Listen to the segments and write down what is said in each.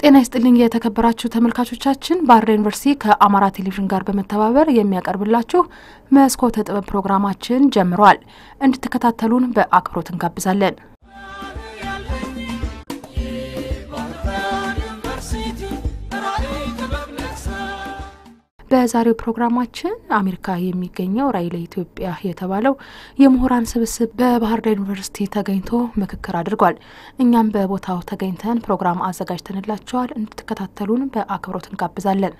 ጤና ይስጥልኝ የተከበራችሁ ተመልካቾቻችን፣ ባህር ዳር ዩኒቨርሲቲ ከአማራ ቴሌቪዥን ጋር በመተባበር የሚያቀርብላችሁ መስኮተ ጥበብ ፕሮግራማችን ጀምሯል። እንድትከታተሉን በአክብሮት እንጋብዛለን። በዛሬው ፕሮግራማችን አሜሪካ የሚገኘው ራዕይ ለኢትዮጵያ የተባለው የምሁራን ስብስብ በባህር ዳር ዩኒቨርሲቲ ተገኝቶ ምክክር አድርጓል። እኛም በቦታው ተገኝተን ፕሮግራም አዘጋጅተንላቸዋል። እንድትከታተሉን በአክብሮት እንጋብዛለን።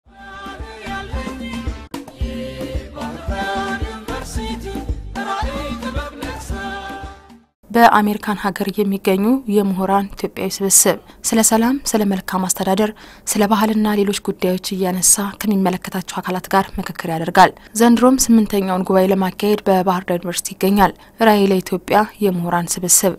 በአሜሪካን ሀገር የሚገኙ የምሁራን ኢትዮጵያዊ ስብስብ ስለ ሰላም፣ ስለ መልካም አስተዳደር፣ ስለ ባህልና ሌሎች ጉዳዮች እያነሳ ከሚመለከታቸው አካላት ጋር ምክክር ያደርጋል። ዘንድሮም ስምንተኛውን ጉባኤ ለማካሄድ በባህር ዳር ዩኒቨርሲቲ ይገኛል። ራዕይ ለኢትዮጵያ የምሁራን ስብስብ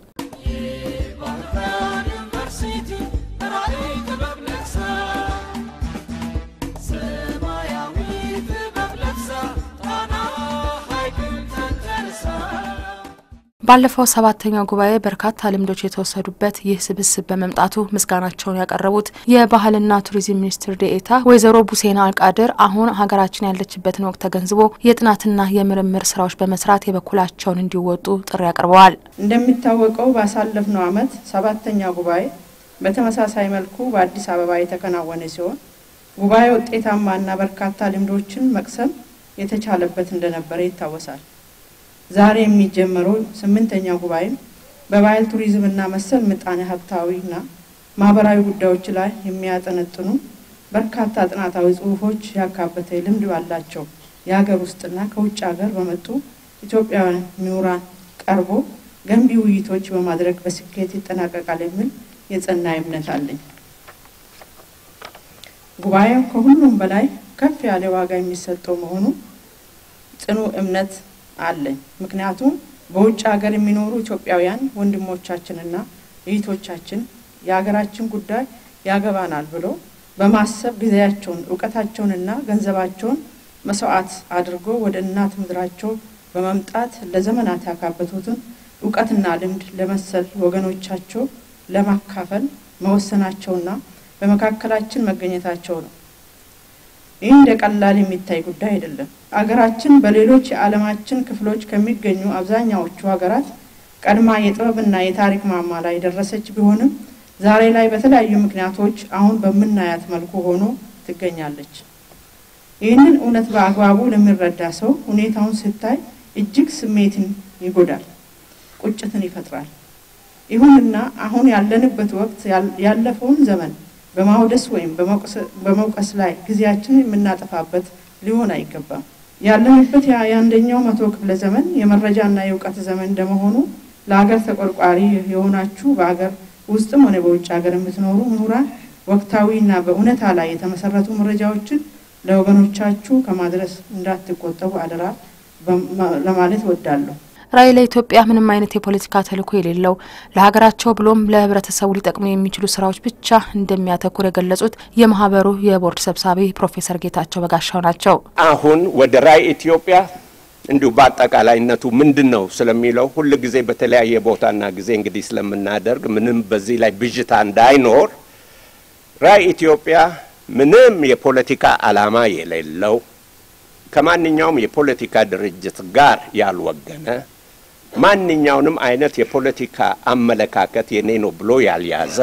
ባለፈው ሰባተኛው ጉባኤ በርካታ ልምዶች የተወሰዱበት ይህ ስብስብ በመምጣቱ ምስጋናቸውን ያቀረቡት የባህልና ቱሪዝም ሚኒስትር ዴኤታ ወይዘሮ ቡሴና አልቃድር አሁን ሀገራችን ያለችበትን ወቅት ተገንዝቦ የጥናትና የምርምር ስራዎች በመስራት የበኩላቸውን እንዲወጡ ጥሪ አቅርበዋል። እንደሚታወቀው ባሳለፍነው ዓመት ሰባተኛው ጉባኤ በተመሳሳይ መልኩ በአዲስ አበባ የተከናወነ ሲሆን ጉባኤ ውጤታማና በርካታ ልምዶችን መቅሰም የተቻለበት እንደነበረ ይታወሳል። ዛሬ የሚጀመረው ስምንተኛው ጉባኤም በባህል ቱሪዝምና መሰል ምጣኔ ሀብታዊና ማህበራዊ ጉዳዮች ላይ የሚያጠነጥኑ በርካታ ጥናታዊ ጽሁፎች ያካበተ ልምድ ባላቸው የሀገር ውስጥና ከውጭ ሀገር በመጡ ኢትዮጵያውያን ምሁራን ቀርቦ ገንቢ ውይይቶች በማድረግ በስኬት ይጠናቀቃል የሚል የጸና እምነት አለኝ። ጉባኤው ከሁሉም በላይ ከፍ ያለ ዋጋ የሚሰጠው መሆኑ ጽኑ እምነት አለኝ። ምክንያቱም በውጭ ሀገር የሚኖሩ ኢትዮጵያውያን ወንድሞቻችንና እህቶቻችን የሀገራችን ጉዳይ ያገባናል ብሎ በማሰብ ጊዜያቸውን እውቀታቸውንና ገንዘባቸውን መስዋዕት አድርጎ ወደ እናት ምድራቸው በመምጣት ለዘመናት ያካበቱትን እውቀትና ልምድ ለመሰል ወገኖቻቸው ለማካፈል መወሰናቸውና በመካከላችን መገኘታቸው ነው። ይህ እንደ ቀላል የሚታይ ጉዳይ አይደለም። አገራችን በሌሎች የዓለማችን ክፍሎች ከሚገኙ አብዛኛዎቹ ሀገራት ቀድማ የጥበብና የታሪክ ማማ ላይ የደረሰች ቢሆንም ዛሬ ላይ በተለያዩ ምክንያቶች አሁን በምናያት መልኩ ሆኖ ትገኛለች። ይህንን እውነት በአግባቡ ለሚረዳ ሰው ሁኔታውን ስታይ እጅግ ስሜትን ይጎዳል፣ ቁጭትን ይፈጥራል። ይሁንና አሁን ያለንበት ወቅት ያለፈውን ዘመን በማውደስ ወይም በመውቀስ ላይ ጊዜያችንን የምናጠፋበት ሊሆን አይገባም። ያለንበት የአንደኛው መቶ ክፍለ ዘመን የመረጃና የእውቀት ዘመን እንደመሆኑ ለሀገር ተቆርቋሪ የሆናችሁ በሀገር ውስጥም ሆነ በውጭ ሀገር የምትኖሩ ምሁራን ወቅታዊና በእውነታ ላይ የተመሰረቱ መረጃዎችን ለወገኖቻችሁ ከማድረስ እንዳትቆጠቡ አደራ ለማለት እወዳለሁ። ራዕይ ለኢትዮጵያ ምንም አይነት የፖለቲካ ተልዕኮ የሌለው ለሀገራቸው ብሎም ለሕብረተሰቡ ሊጠቅሙ የሚችሉ ስራዎች ብቻ እንደሚያተኩር የገለጹት የማህበሩ የቦርድ ሰብሳቢ ፕሮፌሰር ጌታቸው በጋሻው ናቸው። አሁን ወደ ራዕይ ኢትዮጵያ እንዲሁ በአጠቃላይነቱ ምንድን ነው ስለሚለው ሁል ጊዜ በተለያየ ቦታና ጊዜ እንግዲህ ስለምናደርግ ምንም በዚህ ላይ ብዥታ እንዳይኖር ራዕይ ኢትዮጵያ ምንም የፖለቲካ ዓላማ የሌለው ከማንኛውም የፖለቲካ ድርጅት ጋር ያልወገነ ማንኛውንም አይነት የፖለቲካ አመለካከት የኔ ነው ብሎ ያልያዘ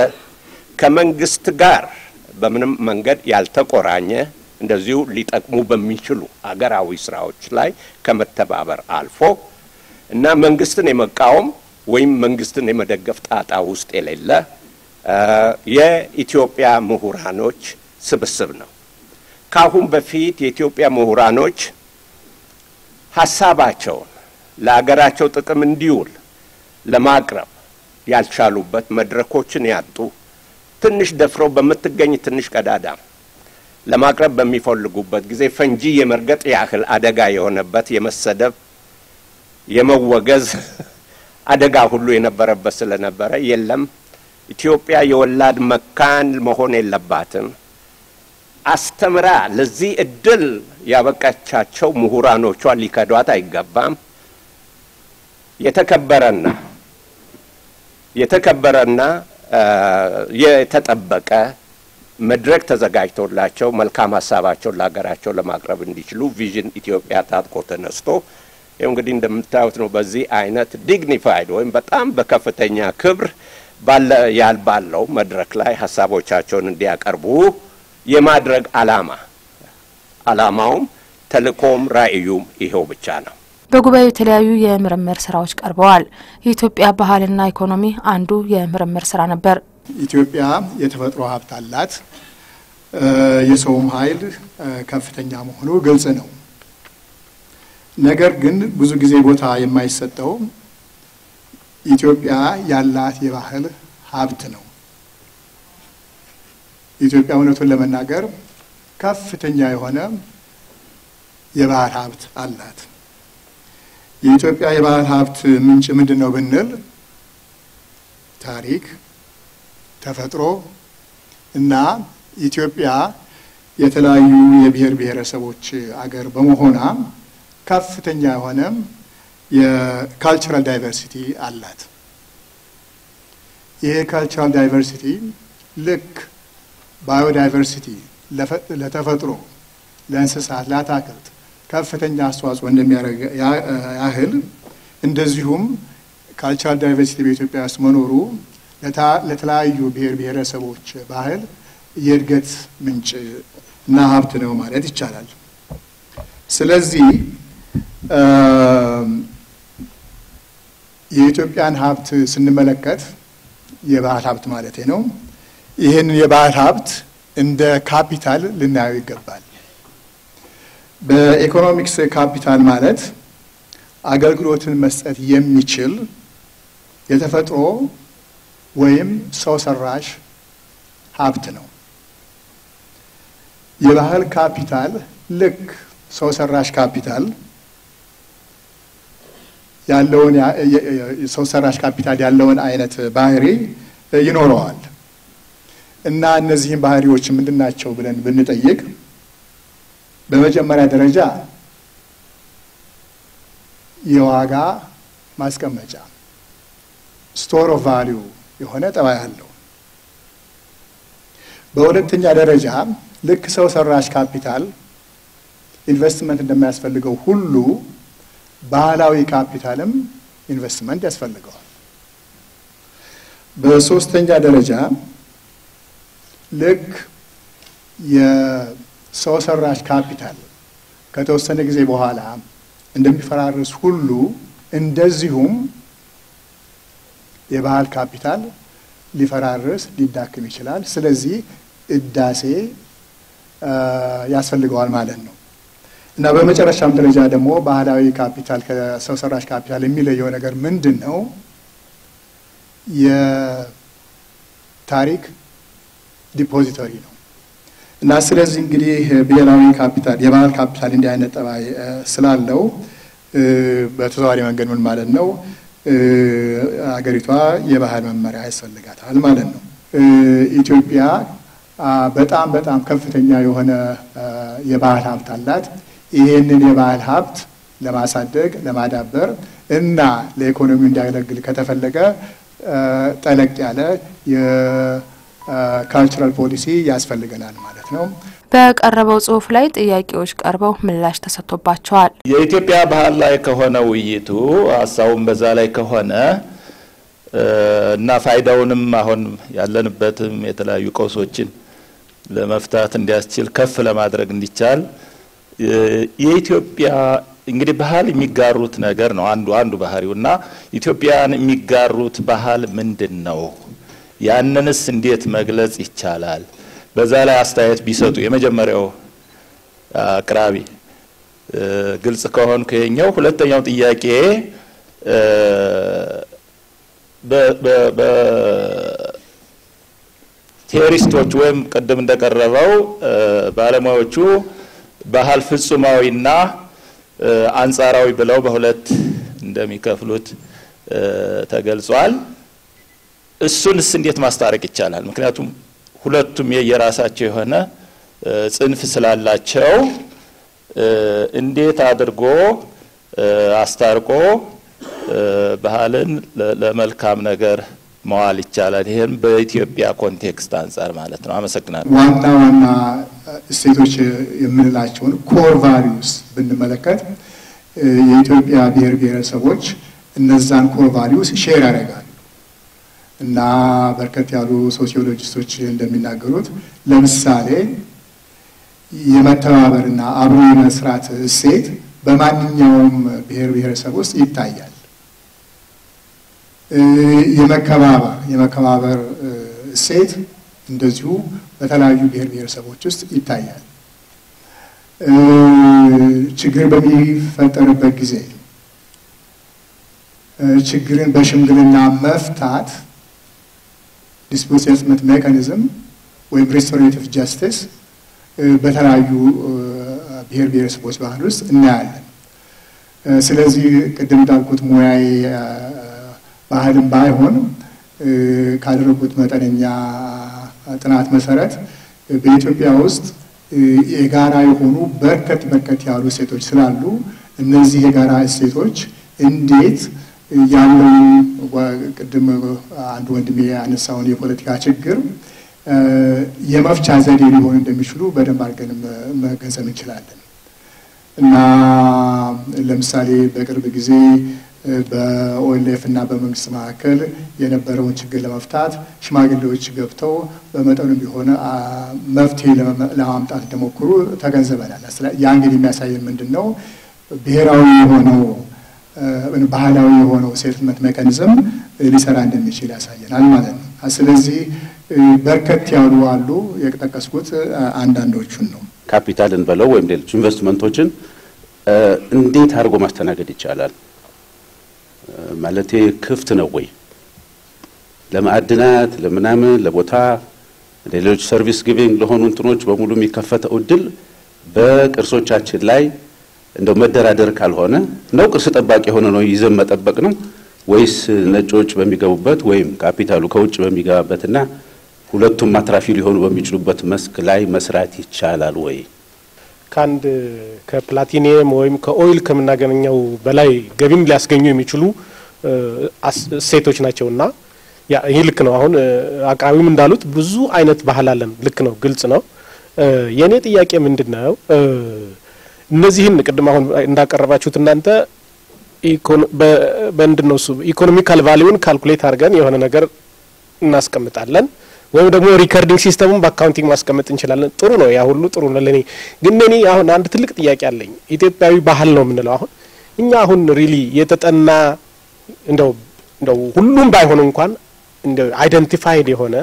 ከመንግስት ጋር በምንም መንገድ ያልተቆራኘ እንደዚሁ ሊጠቅሙ በሚችሉ አገራዊ ስራዎች ላይ ከመተባበር አልፎ እና መንግስትን የመቃወም ወይም መንግስትን የመደገፍ ጣጣ ውስጥ የሌለ የኢትዮጵያ ምሁራኖች ስብስብ ነው። ከአሁን በፊት የኢትዮጵያ ምሁራኖች ሀሳባቸውን ለአገራቸው ጥቅም እንዲውል ለማቅረብ ያልቻሉበት መድረኮችን ያጡ ትንሽ ደፍረው በምትገኝ ትንሽ ቀዳዳ ለማቅረብ በሚፈልጉበት ጊዜ ፈንጂ የመርገጥ ያህል አደጋ የሆነበት የመሰደብ፣ የመወገዝ አደጋ ሁሉ የነበረበት ስለነበረ የለም ኢትዮጵያ የወላድ መካን መሆን የለባትም አስተምራ ለዚህ እድል ያበቃቻቸው ምሁራኖቿ ሊከዷት አይገባም። የተከበረና የተከበረና የተጠበቀ መድረክ ተዘጋጅቶላቸው መልካም ሀሳባቸውን ለሀገራቸው ለማቅረብ እንዲችሉ ቪዥን ኢትዮጵያ ታጥቆ ተነስቶ ይኸው እንግዲህ እንደምታዩት ነው። በዚህ አይነት ዲግኒፋይድ ወይም በጣም በከፍተኛ ክብር ባለ ያል ባለው መድረክ ላይ ሀሳቦቻቸውን እንዲያቀርቡ የማድረግ አላማ አላማውም ተልእኮም ራዕዩም ይኸው ብቻ ነው። በጉባኤው የተለያዩ የምርምር ስራዎች ቀርበዋል። የኢትዮጵያ ባህልና ኢኮኖሚ አንዱ የምርምር ስራ ነበር። ኢትዮጵያ የተፈጥሮ ሀብት አላት። የሰውም ኃይል ከፍተኛ መሆኑ ግልጽ ነው። ነገር ግን ብዙ ጊዜ ቦታ የማይሰጠው ኢትዮጵያ ያላት የባህል ሀብት ነው። ኢትዮጵያ እውነቱን ለመናገር ከፍተኛ የሆነ የባህል ሀብት አላት። የኢትዮጵያ የባህል ሀብት ምንጭ ምንድን ነው ብንል ታሪክ፣ ተፈጥሮ እና ኢትዮጵያ የተለያዩ የብሔር ብሔረሰቦች አገር በመሆኗ ከፍተኛ የሆነ የካልቸራል ዳይቨርሲቲ አላት። ይሄ ካልቸራል ዳይቨርሲቲ ልክ ባዮዳይቨርሲቲ ለተፈጥሮ፣ ለእንስሳት፣ ለአታክልት ከፍተኛ አስተዋጽኦ እንደሚያደርግ ያህል እንደዚሁም ካልቸራል ዳይቨርሲቲ በኢትዮጵያ ውስጥ መኖሩ ለተለያዩ ብሔር ብሔረሰቦች ባህል የእድገት ምንጭ እና ሀብት ነው ማለት ይቻላል። ስለዚህ የኢትዮጵያን ሀብት ስንመለከት የባህል ሀብት ማለት ነው። ይህንን የባህል ሀብት እንደ ካፒታል ልናየው ይገባል። በኢኮኖሚክስ ካፒታል ማለት አገልግሎትን መስጠት የሚችል የተፈጥሮ ወይም ሰው ሰራሽ ሀብት ነው። የባህል ካፒታል ልክ ሰው ሰራሽ ካፒታል ያለውን ሰው ሰራሽ ካፒታል ያለውን አይነት ባህሪ ይኖረዋል እና እነዚህም ባህሪዎች ምንድን ናቸው ብለን ብንጠይቅ በመጀመሪያ ደረጃ የዋጋ ማስቀመጫ ስቶር ኦፍ ቫሊዩ የሆነ ጠባይ አለው። በሁለተኛ ደረጃ ልክ ሰው ሰራሽ ካፒታል ኢንቨስትመንት እንደማያስፈልገው ሁሉ ባህላዊ ካፒታልም ኢንቨስትመንት ያስፈልገዋል። በሶስተኛ ደረጃ ልክ የሰው ሰራሽ ካፒታል ከተወሰነ ጊዜ በኋላ እንደሚፈራርስ ሁሉ እንደዚሁም የባህል ካፒታል ሊፈራርስ ሊዳክም ይችላል። ስለዚህ እዳሴ ያስፈልገዋል ማለት ነው እና በመጨረሻም ደረጃ ደግሞ ባህላዊ ካፒታል ከሰው ሰራሽ ካፒታል የሚለየው ነገር ምንድን ነው? የታሪክ ዲፖዚተሪ ነው እና ስለዚህ እንግዲህ ብሔራዊ ካፒታል የባህል ካፒታል እንዲህ አይነት ጠባይ ስላለው በተዘዋዋሪ መንገድ ምን ማለት ነው አገሪቷ የባህል መመሪያ ያስፈልጋታል ማለት ነው። ኢትዮጵያ በጣም በጣም ከፍተኛ የሆነ የባህል ሀብት አላት። ይህንን የባህል ሀብት ለማሳደግ ለማዳበር እና ለኢኮኖሚው እንዲያገለግል ከተፈለገ ጠለቅ ያለ የካልቸራል ፖሊሲ ያስፈልገናል ማለት ነው። በቀረበው ጽሁፍ ላይ ጥያቄዎች ቀርበው ምላሽ ተሰጥቶባቸዋል። የኢትዮጵያ ባህል ላይ ከሆነ ውይይቱ ሀሳቡን በዛ ላይ ከሆነ እና ፋይዳውንም አሁን ያለንበትም የተለያዩ ቀውሶችን ለመፍታት እንዲያስችል ከፍ ለማድረግ እንዲቻል የኢትዮጵያ እንግዲህ ባህል የሚጋሩት ነገር ነው አንዱ አንዱ ባህሪው እና ኢትዮጵያን የሚጋሩት ባህል ምንድን ነው? ያንንስ እንዴት መግለጽ ይቻላል? በዛ ላይ አስተያየት ቢሰጡ የመጀመሪያው አቅራቢ ግልጽ ከሆን ከኛው ሁለተኛው ጥያቄ ቴዎሪስቶች ወይም ቅድም እንደቀረበው ባለሙያዎቹ ባህል ፍጹማዊና አንጻራዊ ብለው በሁለት እንደሚከፍሉት ተገልጿል። እሱንስ እንዴት ማስታረቅ ይቻላል? ምክንያቱም ሁለቱም የየራሳቸው የሆነ ጽንፍ ስላላቸው እንዴት አድርጎ አስታርቆ ባህልን ለመልካም ነገር መዋል ይቻላል። ይህም በኢትዮጵያ ኮንቴክስት አንጻር ማለት ነው። አመሰግናለሁ። ዋና ዋና እሴቶች የምንላቸውን ኮር ቫሊዩስ ብንመለከት የኢትዮጵያ ብሔር ብሔረሰቦች እነዛን ኮር ቫሊዩስ ሼር ያደርጋሉ እና በርከት ያሉ ሶሲዮሎጂስቶች እንደሚናገሩት ለምሳሌ የመተባበርና አብሮ የመስራት እሴት በማንኛውም ብሔር ብሔረሰብ ውስጥ ይታያል። የመከባበር የመከባበር እሴት እንደዚሁ በተለያዩ ብሔር ብሔረሰቦች ውስጥ ይታያል። ችግር በሚፈጠርበት ጊዜ ችግርን በሽምግልና መፍታት ዲስፑት ሴትልመንት ሜካኒዝም ወይም ሪስቶሬቲቭ ጃስቲስ በተለያዩ ብሔር ብሔረሰቦች ባህል ውስጥ እናያለን። ስለዚህ ቅድም እንዳልኩት ሙያዊ ባህልም ባይሆን ካደረጉት መጠነኛ ጥናት መሰረት በኢትዮጵያ ውስጥ የጋራ የሆኑ በርከት በርከት ያሉ እሴቶች ስላሉ እነዚህ የጋራ እሴቶች እንዴት ያለውን ቅድም አንድ ወንድሜ ያነሳውን የፖለቲካ ችግር የመፍቻ ዘዴ ሊሆን እንደሚችሉ በደንብ አድርገን መገንዘብ እንችላለን እና ለምሳሌ በቅርብ ጊዜ በኦኤልኤፍ እና በመንግስት መካከል የነበረውን ችግር ለመፍታት ሽማግሌዎች ገብተው በመጠኑ ቢሆን መፍትሄ ለማምጣት እንደሞክሩ ተገንዝበናል። ያ እንግዲህ የሚያሳየን ምንድን ነው? ብሔራዊ የሆነው ባህላዊ የሆነው ሴትልመንት ሜካኒዝም ሊሰራ እንደሚችል ያሳየናል ማለት ነው። ስለዚህ በርከት ያሉ አሉ። የጠቀስኩት አንዳንዶቹን ነው። ካፒታልን በለው ወይም ሌሎች ኢንቨስትመንቶችን እንዴት አድርጎ ማስተናገድ ይቻላል? ማለቴ ክፍት ነው ወይ ለማዕድናት፣ ለምናምን፣ ለቦታ ሌሎች ሰርቪስ ጊቪንግ ለሆኑ እንትኖች በሙሉ የሚከፈተው እድል በቅርሶቻችን ላይ እንደው መደራደር ካልሆነ ነው ቅርስ ጠባቂ የሆነ ነው ይዘን መጠበቅ ነው ወይስ ነጮች በሚገቡበት ወይም ካፒታሉ ከውጭ በሚገባበትና ሁለቱም አትራፊ ሊሆኑ በሚችሉበት መስክ ላይ መስራት ይቻላል ወይ? ከአንድ ከፕላቲኒየም ወይም ከኦይል ከምናገኘው በላይ ገቢም ሊያስገኙ የሚችሉ እሴቶች ናቸውና ይህ ልክ ነው። አሁን አቅራቢም እንዳሉት ብዙ አይነት ባህል አለን። ልክ ነው፣ ግልጽ ነው። የእኔ ጥያቄ ምንድን ነው? እነዚህን ቅድም አሁን እንዳቀረባችሁት እናንተ በምንድን ነው እሱ ኢኮኖሚካል ቫሊዩን ካልኩሌት አድርገን የሆነ ነገር እናስቀምጣለን ወይም ደግሞ ሪከርዲንግ ሲስተሙን በአካውንቲንግ ማስቀመጥ እንችላለን። ጥሩ ነው፣ ያ ሁሉ ጥሩ ነው ለእኔ። ግን እኔ አሁን አንድ ትልቅ ጥያቄ አለኝ። ኢትዮጵያዊ ባህል ነው የምንለው አሁን እኛ አሁን ሪሊ የተጠና እንደው እንደው ሁሉም ባይሆን እንኳን እንደው አይደንቲፋይድ የሆነ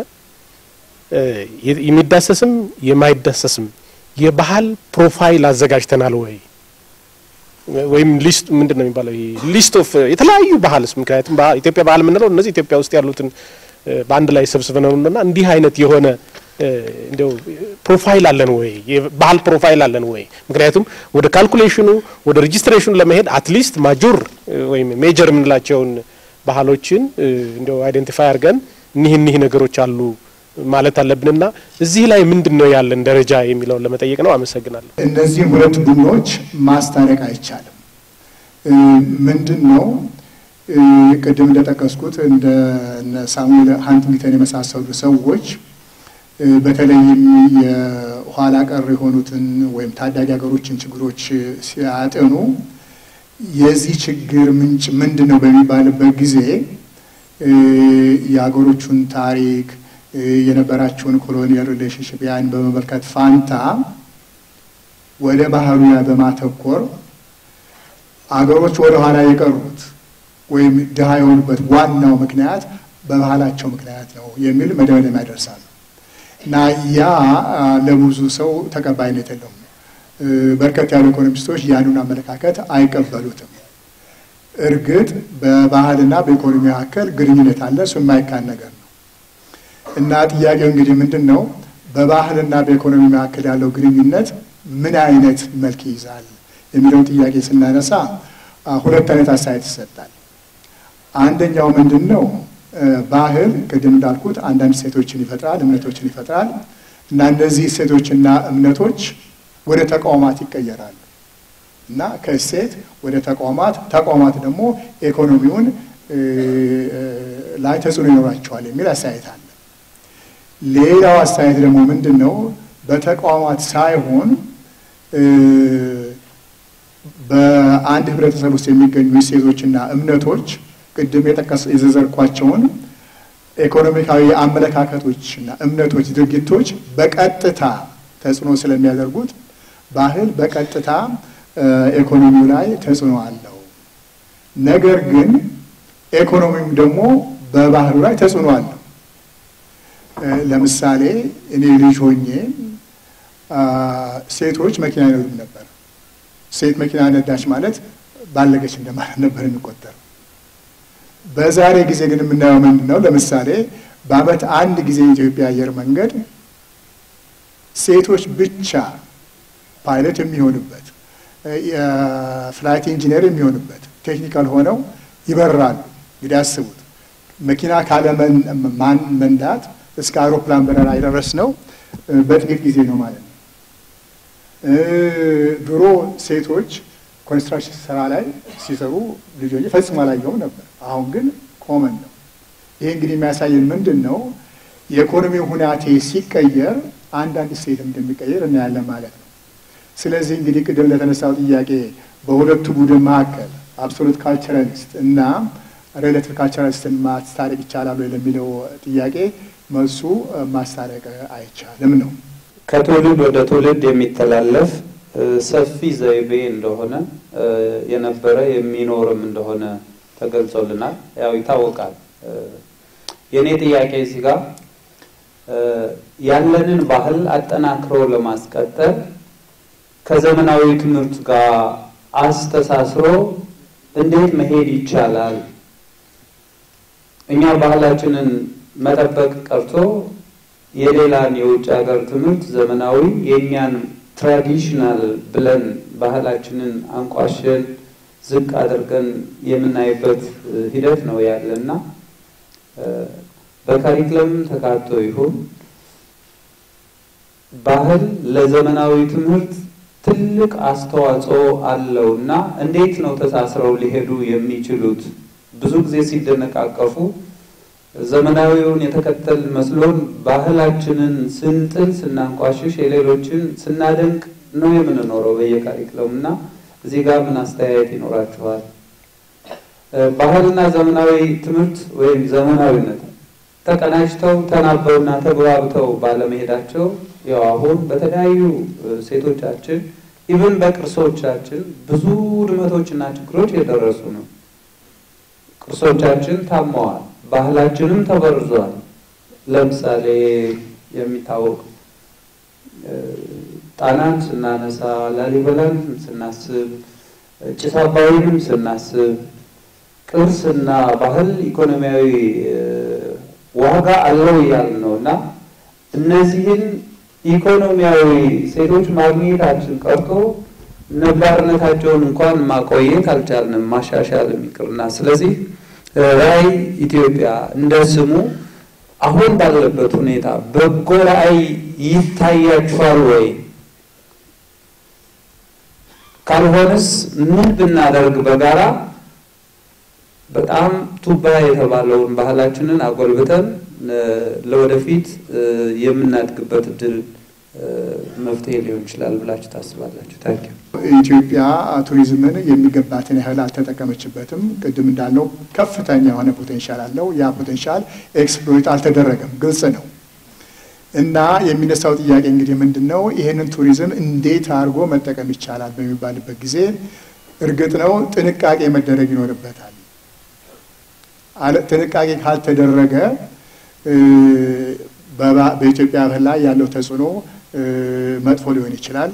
የሚዳሰስም የማይዳሰስም የባህል ፕሮፋይል አዘጋጅተናል ወይ ወይም ሊስት ምንድን ነው የሚባለው ሊስት ኦፍ የተለያዩ ባህልስ ምክንያቱም ኢትዮጵያ ባህል የምንለው እነዚህ ኢትዮጵያ ውስጥ ያሉትን በአንድ ላይ ሰብስበነውና እንዲህ አይነት የሆነ እንደው ፕሮፋይል አለን ወይ የባህል ፕሮፋይል አለን ወይ? ምክንያቱም ወደ ካልኩሌሽኑ ወደ ሬጂስትሬሽኑ ለመሄድ አትሊስት ማጆር ወይም ሜጀር የምንላቸውን ባህሎችን እንደው አይደንቲፋይ አድርገን እኒህ እኒህ ነገሮች አሉ ማለት አለብንና እዚህ ላይ ምንድን ነው ያለን ደረጃ የሚለውን ለመጠየቅ ነው። አመሰግናለሁ። እነዚህን ሁለት ቡድኖች ማስታረቅ አይቻልም። ምንድን ነው ቅድም እንደጠቀስኩት እንደ ሳሙኤል ሃንቲንግተን የመሳሰሉ ሰዎች በተለይም የኋላ ቀር የሆኑትን ወይም ታዳጊ ሀገሮችን ችግሮች ሲያጠኑ የዚህ ችግር ምንጭ ምንድን ነው በሚባልበት ጊዜ የሀገሮቹን ታሪክ የነበራቸውን ኮሎኒያል ሪሌሽንሽፕ ያን በመመልከት ፋንታ ወደ ባህሉ በማተኮር አገሮች ወደ ኋላ የቀሩት ወይም ድሃ የሆኑበት ዋናው ምክንያት በባህላቸው ምክንያት ነው የሚል መደምደሚያ ያደርሳሉ እና ያ ለብዙ ሰው ተቀባይነት የለውም። በርከት ያሉ ኢኮኖሚስቶች ያንን አመለካከት አይቀበሉትም። እርግጥ በባህልና በኢኮኖሚ መካከል ግንኙነት አለ፣ እሱ የማይካድ ነገር ነው እና ጥያቄው እንግዲህ ምንድን ነው? በባህልና በኢኮኖሚ መካከል ያለው ግንኙነት ምን አይነት መልክ ይይዛል የሚለውን ጥያቄ ስናነሳ ሁለት አይነት አስተያየት ይሰጣል። አንደኛው ምንድን ነው? ባህል ቅድም እንዳልኩት አንዳንድ ሴቶችን ይፈጥራል፣ እምነቶችን ይፈጥራል እና እነዚህ ሴቶችና እምነቶች ወደ ተቋማት ይቀየራሉ እና ከእሴት ወደ ተቋማት ተቋማት ደግሞ ኢኮኖሚውን ላይ ተጽዕኖ ይኖራቸዋል የሚል አስተያየት አለ። ሌላው አስተያየት ደግሞ ምንድን ነው? በተቋማት ሳይሆን በአንድ ህብረተሰብ ውስጥ የሚገኙ እሴቶችና እምነቶች ቅድም የጠቀስ የዘዘርኳቸውን ኢኮኖሚካዊ አመለካከቶችና እምነቶች፣ ድርጊቶች በቀጥታ ተጽዕኖ ስለሚያደርጉት ባህል በቀጥታ ኢኮኖሚው ላይ ተጽዕኖ አለው። ነገር ግን ኢኮኖሚው ደግሞ በባህሉ ላይ ተጽዕኖ አለው። ለምሳሌ እኔ ልጅ ሆኜ ሴቶች መኪና ይነዱም ነበር። ሴት መኪና ነዳች ማለት ባለገች እንደማለት ነበር የሚቆጠረው። በዛሬ ጊዜ ግን የምናየው ምንድን ነው? ለምሳሌ በዓመት አንድ ጊዜ የኢትዮጵያ አየር መንገድ ሴቶች ብቻ ፓይለት የሚሆኑበት የፍላይት ኢንጂነር የሚሆኑበት ቴክኒካል ሆነው ይበራሉ። እንግዲህ አስቡት መኪና ካለ መንዳት እስከ አውሮፕላን በረራ የደረስ ነው በጥቂት ጊዜ ነው ማለት ነው። ድሮ ሴቶች ኮንስትራክሽን ስራ ላይ ሲሰሩ ልጆች ፈጽሞ አላየሁም ነበር። አሁን ግን ኮመን ነው። ይህ እንግዲህ የሚያሳየን ምንድን ነው? የኢኮኖሚው ሁናቴ ሲቀየር አንዳንድ ሴትም እንደሚቀየር እናያለን ማለት ነው። ስለዚህ እንግዲህ ቅድም ለተነሳው ጥያቄ በሁለቱ ቡድን መካከል አብሶሉት ካልቸራሊስት እና ሬሌቲቭ ካልቸራሊስትን ማስታረቅ ይቻላል ወይ ለሚለው ጥያቄ መልሱ ማስታረቅ አይቻልም ነው። ከትውልድ ወደ ትውልድ የሚተላለፍ ሰፊ ዘይቤ እንደሆነ የነበረ የሚኖርም እንደሆነ ተገልጾልናል። ያው ይታወቃል። የእኔ ጥያቄ እዚህ ጋር ያለንን ባህል አጠናክሮ ለማስቀጠል ከዘመናዊ ትምህርት ጋር አስተሳስሮ እንዴት መሄድ ይቻላል? እኛ ባህላችንን መጠበቅ ቀርቶ የሌላን የውጭ ሀገር ትምህርት ዘመናዊ የእኛን ትራዲሽናል ብለን ባህላችንን አንቋሸን ዝቅ አድርገን የምናይበት ሂደት ነው ያለና በካሪክለም ተካቶ ይሁን ባህል ለዘመናዊ ትምህርት ትልቅ አስተዋጽኦ አለው እና እንዴት ነው ተሳስረው ሊሄዱ የሚችሉት? ብዙ ጊዜ ሲደነቃቀፉ ዘመናዊውን የተከተል መስሎን ባህላችንን ስንጥል ስናንቋሽሽ የሌሎችን ስናደንቅ ነው የምንኖረው በየካሪክለም እና እዚህ ጋር ምን አስተያየት ይኖራችኋል? ባህልና ዘመናዊ ትምህርት ወይም ዘመናዊነት ተቀናጅተው ተናበውና ተግባብተው ባለመሄዳቸው ያው አሁን በተለያዩ ሴቶቻችን ኢቭን በቅርሶቻችን ብዙ ውድመቶችና ችግሮች የደረሱ ነው። ቅርሶቻችን ታመዋል። ባህላችንም ተበርዟል። ለምሳሌ የሚታወቅ ጣናን ስናነሳ፣ ላሊበላን ስናስብ፣ ጭስ አባይንም ስናስብ ቅርስና ባህል ኢኮኖሚያዊ ዋጋ አለው እያልን ነው እና እነዚህን ኢኮኖሚያዊ ሴቶች ማግኘታችን ቀርቶ ነባርነታቸውን እንኳን ማቆየት አልቻልንም፣ ማሻሻል የሚቅርና ስለዚህ ራዕይ ኢትዮጵያ እንደ ስሙ አሁን ባለበት ሁኔታ በጎ ራዕይ ይታያችኋል ወይ? ካልሆነስ ምን ብናደርግ በጋራ በጣም ቱባ የተባለውን ባህላችንን አጎልብተን ለወደፊት የምናድግበት እድል መፍትሄ ሊሆን ይችላል ብላችሁ ታስባላችሁ? ታንኪ ኢትዮጵያ ቱሪዝምን የሚገባትን ያህል አልተጠቀመችበትም። ቅድም እንዳልነው ከፍተኛ የሆነ ፖቴንሻል አለው። ያ ፖቴንሻል ኤክስፕሎይት አልተደረገም፣ ግልጽ ነው። እና የሚነሳው ጥያቄ እንግዲህ ምንድን ነው? ይህንን ቱሪዝም እንዴት አድርጎ መጠቀም ይቻላል በሚባልበት ጊዜ እርግጥ ነው ጥንቃቄ መደረግ ይኖርበታል። ጥንቃቄ ካልተደረገ በኢትዮጵያ ባህል ላይ ያለው ተጽዕኖ መጥፎ ሊሆን ይችላል።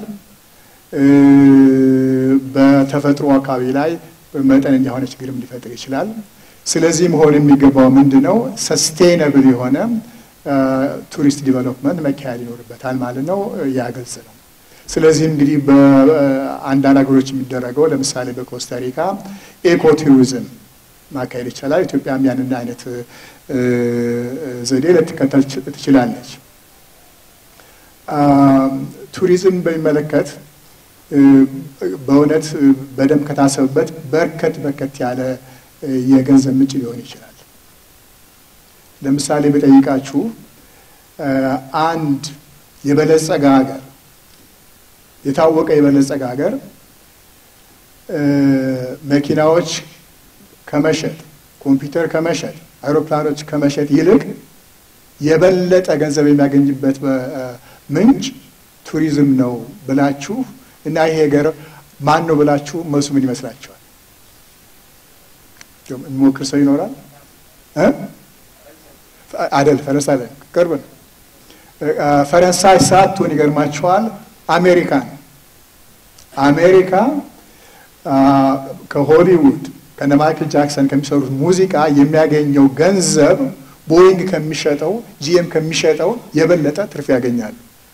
በተፈጥሮ አካባቢ ላይ መጠነኛ የሆነ ችግርም ሊፈጥር ይችላል። ስለዚህ መሆን የሚገባው ምንድን ነው? ሰስቴነብል የሆነ ቱሪስት ዲቨሎፕመንት መካሄድ ይኖርበታል ማለት ነው። ያ ግልጽ ነው። ስለዚህ እንግዲህ በአንዳንድ ሀገሮች የሚደረገው ለምሳሌ በኮስታሪካ ኤኮ ቱሪዝም ማካሄድ ይቻላል። ኢትዮጵያም ያንን አይነት ዘዴ ልትከተል ትችላለች። ቱሪዝም በሚመለከት በእውነት በደንብ ከታሰብበት በርከት በርከት ያለ የገንዘብ ምንጭ ሊሆን ይችላል። ለምሳሌ በጠይቃችሁ አንድ የበለጸገ ሀገር የታወቀ የበለጸገ ሀገር መኪናዎች ከመሸጥ ኮምፒውተር ከመሸጥ አውሮፕላኖች ከመሸጥ ይልቅ የበለጠ ገንዘብ የሚያገኝበት ምንጭ ቱሪዝም ነው ብላችሁ እና ይሄ ሀገር ማን ነው ብላችሁ መልሱ ምን ይመስላችኋል? የሚሞክር ሰው ይኖራል? አደል ፈረንሳይ ላይ ቅርብ ነው። ፈረንሳይ ሳትሆን ይገርማችኋል፣ አሜሪካ ነው። አሜሪካ ከሆሊውድ ከነ ማይክል ጃክሰን ከሚሰሩት ሙዚቃ የሚያገኘው ገንዘብ ቦይንግ ከሚሸጠው ጂኤም ከሚሸጠው የበለጠ ትርፍ ያገኛሉ።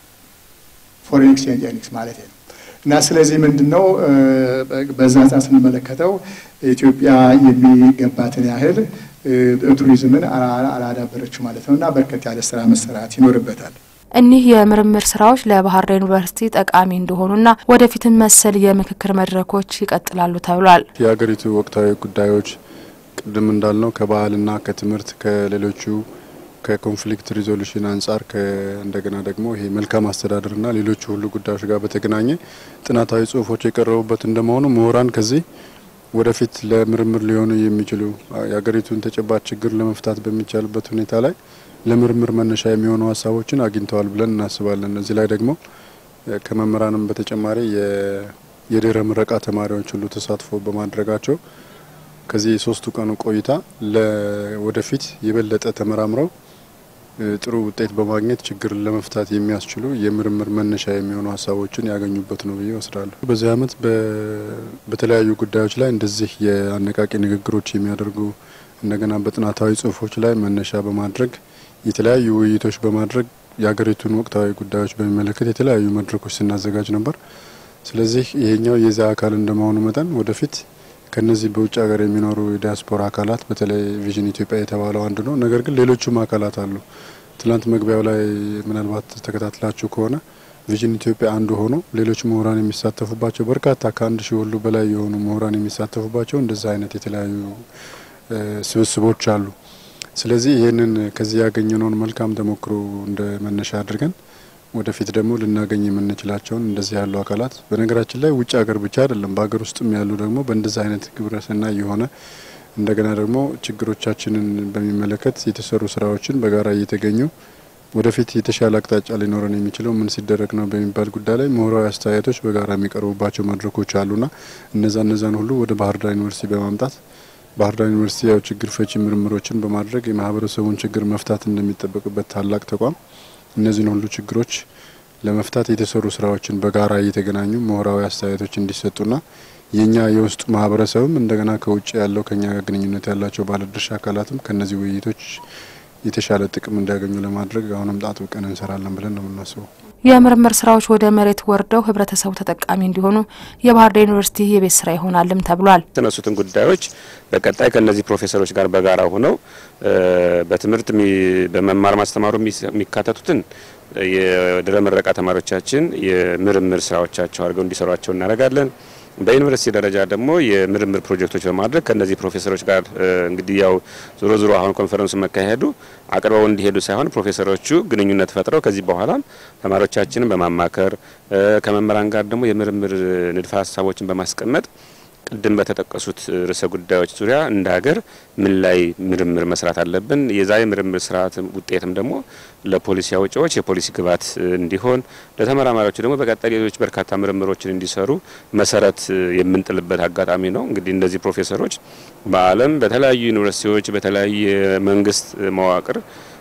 ፎሬን ኤክስቼንጅ ኤርኒንግስ ማለት ነው። እና ስለዚህ ምንድን ነው በዛ አንጻር ስንመለከተው ኢትዮጵያ የሚገባትን ያህል ቱሪዝምን አላዳበረችው ማለት ነው እና በርከት ያለ ስራ መሰራት ይኖርበታል። እኒህ የምርምር ስራዎች ለባህር ዳር ዩኒቨርሲቲ ጠቃሚ እንደሆኑና ወደፊትም መሰል የምክክር መድረኮች ይቀጥላሉ ተብሏል። የሀገሪቱ ወቅታዊ ጉዳዮች ቅድም እንዳልነው ከባህልና ከትምህርት ከሌሎቹ ከኮንፍሊክት ሪዞሉሽን አንጻር እንደገና ደግሞ ይሄ መልካም አስተዳደርና ሌሎቹ ሁሉ ጉዳዮች ጋር በተገናኘ ጥናታዊ ጽሁፎች የቀረቡበት እንደመሆኑ ምሁራን ከዚህ ወደፊት ለምርምር ሊሆኑ የሚችሉ የሀገሪቱን ተጨባጭ ችግር ለመፍታት በሚቻልበት ሁኔታ ላይ ለምርምር መነሻ የሚሆኑ ሀሳቦችን አግኝተዋል ብለን እናስባለን። እዚህ ላይ ደግሞ ከመምህራንም በተጨማሪ የድህረ ምረቃ ተማሪዎች ሁሉ ተሳትፎ በማድረጋቸው ከዚህ የሶስቱ ቀኑ ቆይታ ወደፊት የበለጠ ተመራምረው ጥሩ ውጤት በማግኘት ችግርን ለመፍታት የሚያስችሉ የምርምር መነሻ የሚሆኑ ሀሳቦችን ያገኙበት ነው ብዬ ወስዳለሁ። በዚህ ዓመት በተለያዩ ጉዳዮች ላይ እንደዚህ የአነቃቂ ንግግሮች የሚያደርጉ እንደገና በጥናታዊ ጽሁፎች ላይ መነሻ በማድረግ የተለያዩ ውይይቶች በማድረግ የሀገሪቱን ወቅታዊ ጉዳዮች በሚመለከት የተለያዩ መድረኮች ስናዘጋጅ ነበር። ስለዚህ ይሄኛው የዚያ አካል እንደመሆኑ መጠን ወደፊት ከነዚህ በውጭ ሀገር የሚኖሩ የዲያስፖራ አካላት በተለይ ቪዥን ኢትዮጵያ የተባለው አንዱ ነው። ነገር ግን ሌሎቹም አካላት አሉ። ትናንት መግቢያው ላይ ምናልባት ተከታትላችሁ ከሆነ ቪዥን ኢትዮጵያ አንዱ ሆኖ ሌሎች ምሁራን የሚሳተፉባቸው በርካታ ከአንድ ሺህ ሁሉ በላይ የሆኑ ምሁራን የሚሳተፉባቸው እንደዚህ አይነት የተለያዩ ስብስቦች አሉ። ስለዚህ ይህንን ከዚህ ያገኘነውን መልካም ተሞክሮ እንደ መነሻ አድርገን ወደፊት ደግሞ ልናገኝ የምንችላቸውን እንደዚህ ያሉ አካላት በነገራችን ላይ ውጭ ሀገር ብቻ አይደለም፣ በሀገር ውስጥም ያሉ ደግሞ በእንደዚህ አይነት ግብረሰናይ የሆነ እንደገና ደግሞ ችግሮቻችንን በሚመለከት የተሰሩ ስራዎችን በጋራ እየተገኙ ወደፊት የተሻለ አቅጣጫ ሊኖረን የሚችለው ምን ሲደረግ ነው በሚባል ጉዳይ ላይ ምሁራዊ አስተያየቶች በጋራ የሚቀርቡባቸው መድረኮች አሉና እነዛ እነዛን ሁሉ ወደ ባህር ዳር ዩኒቨርሲቲ በማምጣት ባህር ዳር ዩኒቨርሲቲ ያው ችግር ፈቺ ምርምሮችን በማድረግ የማህበረሰቡን ችግር መፍታት እንደሚጠበቅበት ታላቅ ተቋም እነዚህን ሁሉ ችግሮች ለመፍታት የተሰሩ ስራዎችን በጋራ እየተገናኙ ምሁራዊ አስተያየቶች እንዲሰጡና የኛ የውስጡ ማህበረሰብም እንደገና ከውጭ ያለው ከኛ ጋር ግንኙነት ያላቸው ባለድርሻ አካላትም ከነዚህ ውይይቶች የተሻለ ጥቅም እንዲያገኙ ለማድረግ አሁንም አጥብቀን እንሰራለን ብለን ነው የምናስበው። የምርምር ስራዎች ወደ መሬት ወርደው ህብረተሰቡ ተጠቃሚ እንዲሆኑ የባህር ዳር ዩኒቨርሲቲ የቤት ስራ ይሆናልም ተብሏል። የተነሱትን ጉዳዮች በቀጣይ ከነዚህ ፕሮፌሰሮች ጋር በጋራ ሆነው በትምህርት በመማር ማስተማሩ የሚካተቱትን የድህረ ምረቃ ተማሪዎቻችን የምርምር ስራዎቻቸው አድርገው እንዲሰሯቸው እናደርጋለን። በዩኒቨርሲቲ ደረጃ ደግሞ የምርምር ፕሮጀክቶች በማድረግ ከነዚህ ፕሮፌሰሮች ጋር እንግዲህ ያው ዞሮ ዞሮ አሁን ኮንፈረንሱ መካሄዱ አቅርበው እንዲሄዱ ሳይሆን ፕሮፌሰሮቹ ግንኙነት ፈጥረው ከዚህ በኋላም ተማሪዎቻችንን በማማከር ከመምህራን ጋር ደግሞ የምርምር ንድፈ ሀሳቦችን በማስቀመጥ ቅድም በተጠቀሱት ርዕሰ ጉዳዮች ዙሪያ እንደ ሀገር ምን ላይ ምርምር መስራት አለብን፣ የዛ የምርምር ስርዓት ውጤትም ደግሞ ለፖሊሲ አውጪዎች የፖሊሲ ግብዓት እንዲሆን፣ ለተመራማሪዎች ደግሞ በቀጣይ ሌሎች በርካታ ምርምሮችን እንዲሰሩ መሰረት የምንጥልበት አጋጣሚ ነው። እንግዲህ እነዚህ ፕሮፌሰሮች በዓለም በተለያዩ ዩኒቨርሲቲዎች በተለያየ መንግስት መዋቅር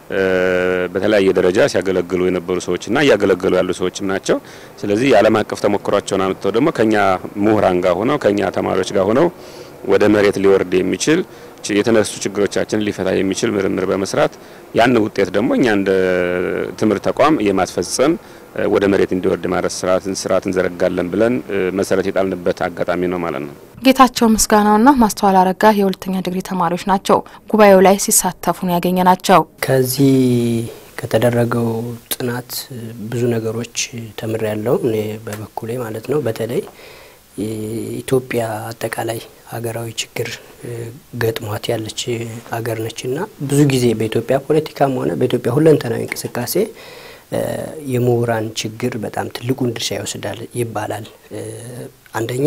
በተለያየ ደረጃ ሲያገለግሉ የነበሩ ሰዎችና እያገለገሉ ያሉ ሰዎችም ናቸው። ስለዚህ የዓለም አቀፍ ተሞክሯቸውን አምጥተው ደግሞ ከኛ ምሁራን ጋር ሆነው ከኛ ተማሪዎች ጋር ሆነው ወደ መሬት ሊወርድ የሚችል የተነሱ ችግሮቻችንን ሊፈታ የሚችል ምርምር በመስራት ያን ውጤት ደግሞ እኛ እንደ ትምህርት ተቋም የማስፈጸም ወደ መሬት እንዲወርድ ማድረስ ስርዓትን ስርዓት እንዘረጋለን ብለን መሰረት የጣልንበት አጋጣሚ ነው ማለት ነው። ጌታቸው ምስጋናውና ማስተዋል አረጋ የሁለተኛ ዲግሪ ተማሪዎች ናቸው። ጉባኤው ላይ ሲሳተፉ ነው ያገኘ ናቸው። ከዚህ ከተደረገው ጥናት ብዙ ነገሮች ተምሬ ያለው እኔ በበኩሌ ማለት ነው። በተለይ ኢትዮጵያ አጠቃላይ ሀገራዊ ችግር ገጥሟት ያለች ሀገር ነች እና ብዙ ጊዜ በኢትዮጵያ ፖለቲካም ሆነ በኢትዮጵያ ሁለንተናዊ እንቅስቃሴ የምሁራን ችግር በጣም ትልቁን ድርሻ ይወስዳል ይባላል። አንደኛ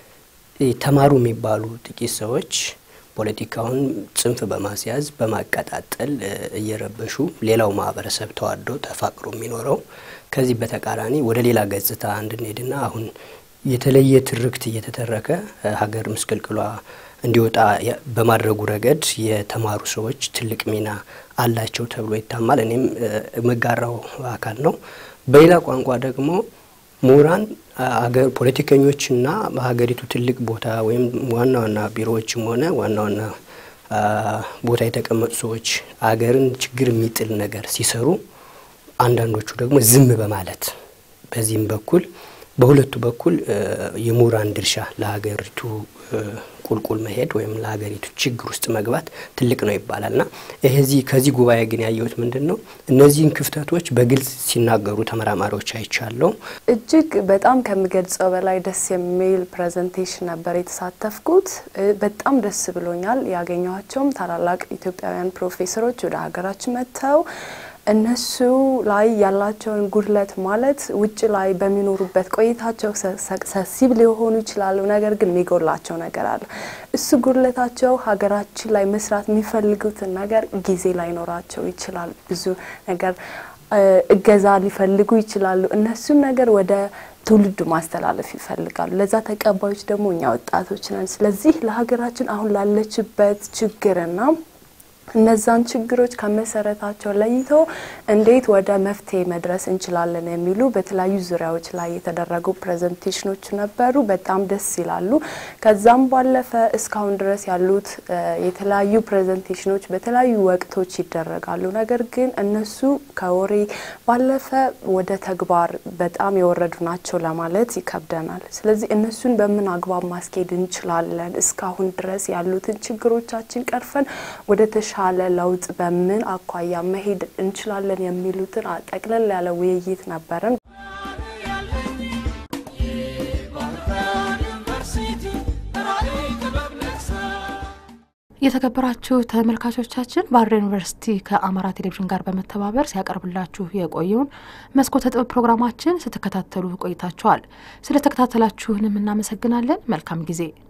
ተማሩ የሚባሉ ጥቂት ሰዎች ፖለቲካውን ጽንፍ በማስያዝ በማቀጣጠል እየረበሹ ሌላው ማህበረሰብ ተዋዶ ተፋቅሮ የሚኖረው ከዚህ በተቃራኒ ወደ ሌላ ገጽታ እንድንሄድና አሁን የተለየ ትርክት እየተተረከ ሀገር ምስቅልቅሏ እንዲወጣ በማድረጉ ረገድ የተማሩ ሰዎች ትልቅ ሚና አላቸው ተብሎ ይታማል። እኔም መጋራው አካል ነው። በሌላ ቋንቋ ደግሞ ምሁራን አገር ፖለቲከኞችና በሀገሪቱ ትልቅ ቦታ ወይም ዋና ዋና ቢሮዎችም ሆነ ዋና ዋና ቦታ የተቀመጡ ሰዎች አገርን ችግር የሚጥል ነገር ሲሰሩ፣ አንዳንዶቹ ደግሞ ዝም በማለት በዚህም በኩል በሁለቱ በኩል የምሁራን ድርሻ ለሀገሪቱ ቁልቁል መሄድ ወይም ለሀገሪቱ ችግር ውስጥ መግባት ትልቅ ነው ይባላል እና ይሄዚህ ከዚህ ጉባኤ ግን ያየሁት ምንድን ነው እነዚህን ክፍተቶች በግልጽ ሲናገሩ ተመራማሪዎች አይቻለው። እጅግ በጣም ከምገልጸው በላይ ደስ የሚል ፕሬዘንቴሽን ነበር የተሳተፍኩት። በጣም ደስ ብሎኛል። ያገኘኋቸውም ታላላቅ ኢትዮጵያውያን ፕሮፌሰሮች ወደ ሀገራችን መጥተው እነሱ ላይ ያላቸውን ጉድለት ማለት ውጭ ላይ በሚኖሩበት ቆይታቸው ሰክሰሲቭ ሊሆኑ ይችላሉ። ነገር ግን የሚጎላቸው ነገር አለ። እሱ ጉድለታቸው ሀገራችን ላይ መስራት የሚፈልጉትን ነገር ጊዜ ላይኖራቸው ይችላል። ብዙ ነገር እገዛ ሊፈልጉ ይችላሉ። እነሱን ነገር ወደ ትውልዱ ማስተላለፍ ይፈልጋሉ። ለዛ ተቀባዮች ደግሞ እኛ ወጣቶች ነን። ስለዚህ ለሀገራችን አሁን ላለችበት ችግርና እነዛን ችግሮች ከመሰረታቸው ለይቶ እንዴት ወደ መፍትሄ መድረስ እንችላለን የሚሉ በተለያዩ ዙሪያዎች ላይ የተደረጉ ፕሬዘንቴሽኖች ነበሩ። በጣም ደስ ይላሉ። ከዛም ባለፈ እስካሁን ድረስ ያሉት የተለያዩ ፕሬዘንቴሽኖች በተለያዩ ወቅቶች ይደረጋሉ። ነገር ግን እነሱ ከወሬ ባለፈ ወደ ተግባር በጣም የወረዱ ናቸው ለማለት ይከብደናል። ስለዚህ እነሱን በምን አግባብ ማስኬድ እንችላለን፣ እስካሁን ድረስ ያሉትን ችግሮቻችን ቀርፈን ወደ ተሻ የተሻለ ለውጥ በምን አኳያ መሄድ እንችላለን የሚሉትን ጠቅለል ያለ ውይይት ነበረን። የተከበራችሁ ተመልካቾቻችን ባህር ዳር ዩኒቨርሲቲ ከአማራ ቴሌቪዥን ጋር በመተባበር ሲያቀርብላችሁ የቆየውን መስኮተ ጥበብ ፕሮግራማችን ስትከታተሉ ቆይታችኋል። ስለተከታተላችሁንም እናመሰግናለን። መልካም ጊዜ